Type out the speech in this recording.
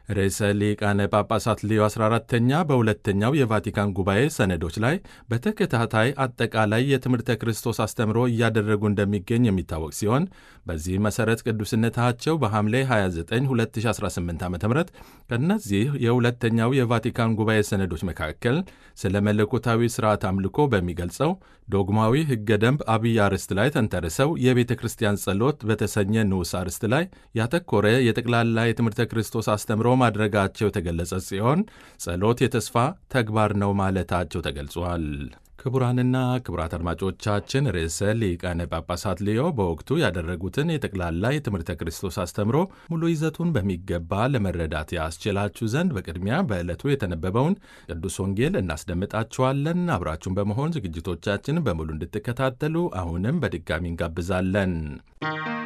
ርዕሰ ሊቃነ ጳጳሳት ሌዮ 14ተኛ በሁለተኛው የቫቲካን ጉባኤ ሰነዶች ላይ በተከታታይ አጠቃላይ የትምህርተ ክርስቶስ አስተምሮ እያደረጉ እንደሚገኝ የሚታወቅ ሲሆን በዚህ መሠረት ቅዱስነታቸው በሐምሌ 29 2018 ዓ ም ከእነዚህ የሁለተኛው የቫቲካን ጉባኤ ሰነዶች መካከል ስለ መለኮታዊ ሥርዓት አምልኮ በሚገልጸው ዶግማዊ ሕገ ደንብ አብይ አርዕስት ላይ ተንተርሰው የቤተ ክርስቲያን ጸሎት በተሰኘ ንዑስ አርዕስት ላይ ያተኮረ የጠቅላላ የትምህርተ ክርስቶስ አስተምሮ ማድረጋቸው የተገለጸ ሲሆን ጸሎት የተስፋ ተግባር ነው ማለታቸው ተገልጿል። ክቡራንና ክቡራት አድማጮቻችን ርዕሰ ሊቃነ ጳጳሳት ሊዮ በወቅቱ ያደረጉትን የጠቅላላ የትምህርተ ክርስቶስ አስተምሮ ሙሉ ይዘቱን በሚገባ ለመረዳት ያስችላችሁ ዘንድ በቅድሚያ በዕለቱ የተነበበውን ቅዱስ ወንጌል እናስደምጣችኋለን። አብራችሁን በመሆን ዝግጅቶቻችን በሙሉ እንድትከታተሉ አሁንም በድጋሚ እንጋብዛለን።